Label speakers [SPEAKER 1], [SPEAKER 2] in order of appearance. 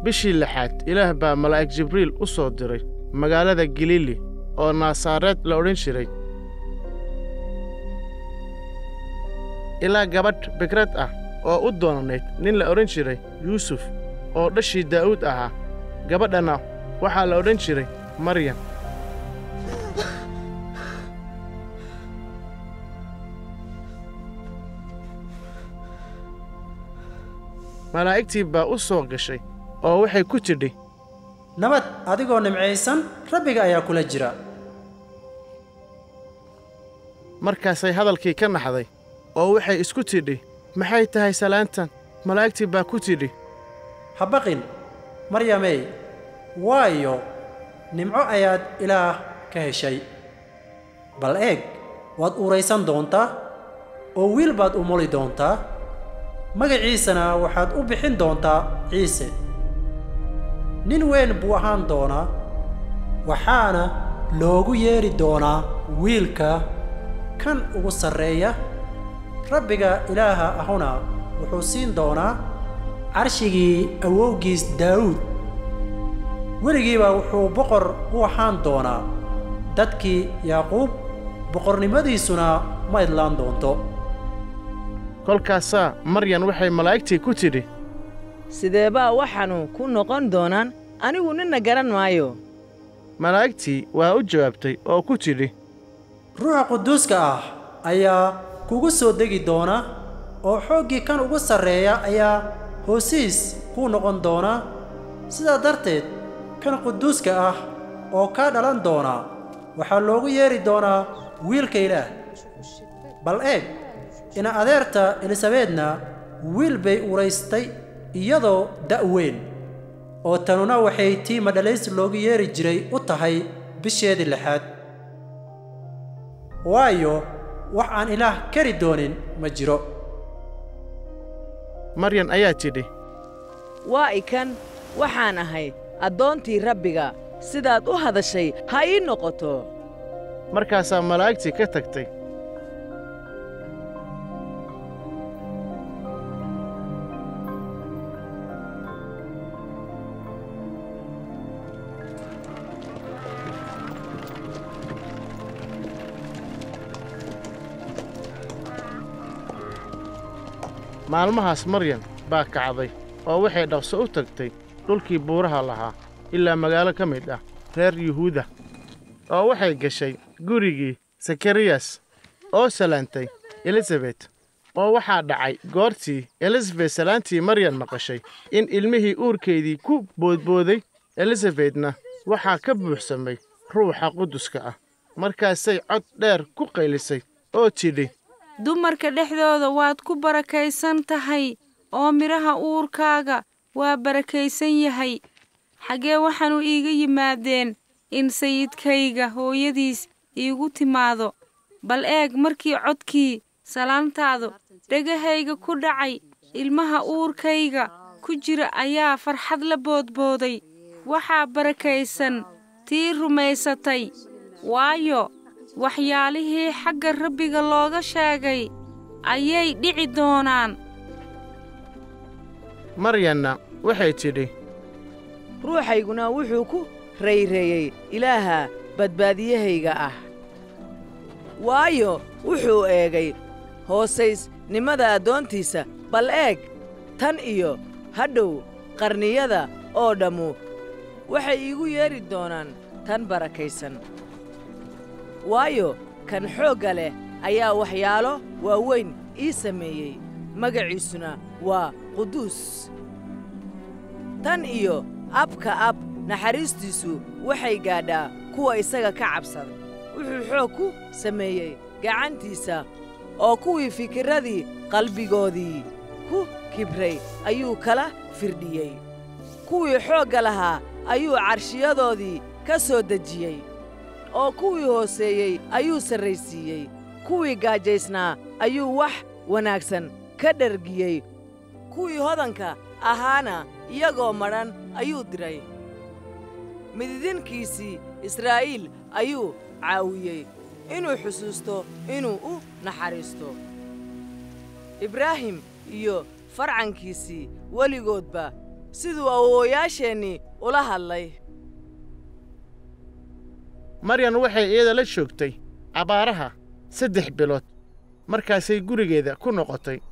[SPEAKER 1] bishii lixaad ilaah baa malaa'ig jibriil u soo diray magaalada galiili oo naasareed la odhan jiray ilaa gabadh bikrad ah oo u doonanayd nin la odhan jiray yuusuf oo dhashii daa'uud ahaa gabadhanna waxaa la odhan jiray maryam malaa'igtii baa u soo gashay oo waxay ku tidhi
[SPEAKER 2] nabad adigoo nimcaysan rabbiga ayaa kula jira
[SPEAKER 1] markaasay hadalkii ka naxday oo waxay isku tidhi maxay tahay salaantan malaa'igtii baa ku tidhi
[SPEAKER 2] ha baqin maryamey waayo nimco ayaad ilaah ka heshay bal eeg waad uuraysan doontaa oo wiil baad umuli doontaa magaciisana waxaad u bixin doontaa ciise nin weyn buu ahaan doonaa waxaana loogu yeedhi doonaa wiilka kan ugu sarreeya rabbiga ilaaha ahuna wuxuu siin doonaa carshigii awowgiis daawuud weligiiba wuxuu boqor u ahaan doonaa dadkii yaaquub boqornimadiisuna ma idlaan doonto
[SPEAKER 1] kolkaasaa maryan waxay malaa'igtii ku tidhi
[SPEAKER 3] sidee baa waxaanu ku noqon doonaan anigu ninna garan maayo
[SPEAKER 1] malaa'igtii waa u jawaabtay oo ku tidhi
[SPEAKER 2] ruuxa quduuska ah ayaa kugu soo degi doona oo xooggii kan ugu sarreeya ayaa hoosiis kuu noqon doona sidaa darteed kan quduuska ah oo kaa dhalan doona waxaa loogu yeedhi doonaa wiilka ilaah bal eeg ina adeerta elisabeedna wiil bay uraystay iyadoo da'weyn oo tanuna waxay tii madhalays loogu yeedhi jiray u tahay bisheedii lixaad waayo wax aan ilaah kari doonin ma jiro
[SPEAKER 1] maryan ayaa tidhi
[SPEAKER 3] waa ikan waxaan ahay addoontii rabbiga sidaad u hadashay ha ii noqoto
[SPEAKER 1] markaasaa malaa'igtii ka tagtay maalmahaas maryan baa kacday oo waxay dhaqso u tagtay dhulkii buuraha lahaa ilaa magaalo ka mid ah reer yuhuuda oo waxay gashay gurigii sakariyas oo salaantay elisabet oo waxaa dhacay goortii elisabet salaantii maryan maqashay in ilmihii uurkeedii ku boodbooday elisabetna waxaa ka buuxsamay ruuxa quduska ah markaasay cod dheer ku qaylisay oo tidhi
[SPEAKER 4] dumarka dhexdooda waad ku barakaysan tahay oo midhaha uurkaaga waa barakaysan yahay xaggee waxaanu iiga yimaadeen in sayidkayga hooyadiis iigu timaado bal eeg markii codkii salaantaadu dhegahayga ku dhacay ilmaha uurkayga ku jira ayaa farxad la boodbooday waxaa barakaysan tii rumaysatay waayo waxyaalihii xagga rabbiga looga sheegay ayay dhici doonaan
[SPEAKER 1] maryanna waxay tidhi
[SPEAKER 3] ruuxayguna wuxuu ku rayreeyey ilaaha badbaadiyahayga ah waayo wuxuu eegay hoosaysnimada addoontiisa bal eeg tan iyo hadhow qarniyada oo dhammu waxay iigu yeedhi doonaan tan barakaysan waayo kan xoogga leh ayaa waxyaalo waaweyn ii sameeyey magaciisuna waa quduus tan iyo abka ab naxariistiisu waxay gaadhaa kuwa isaga ka cabsada wuxuu xoog ku sameeyey gacantiisa oo kuwii fikirradii qalbigoodii ku kibray ayuu kala firdhiyey kuwii xoogga lahaa ayuu carshiyadoodii ka soo dejiyey oo kuwii hooseeyey ayuu sarraysiiyey kuwii gaajaysnaa ayuu wax wanaagsan ka dhargiyey kuwii hodanka ahaana iyagoo madhan ayuu diray mididinkiisii israa'iil ayuu caawiyey inuu xusuusto inuu u naxariisto ibraahim iyo farcankiisii weligoodba siduu awoowayaasheennii ula hadlay
[SPEAKER 1] maryan waxay iyada la joogtay abaaraha saddex bilood markaasay gurigeeda ku noqotay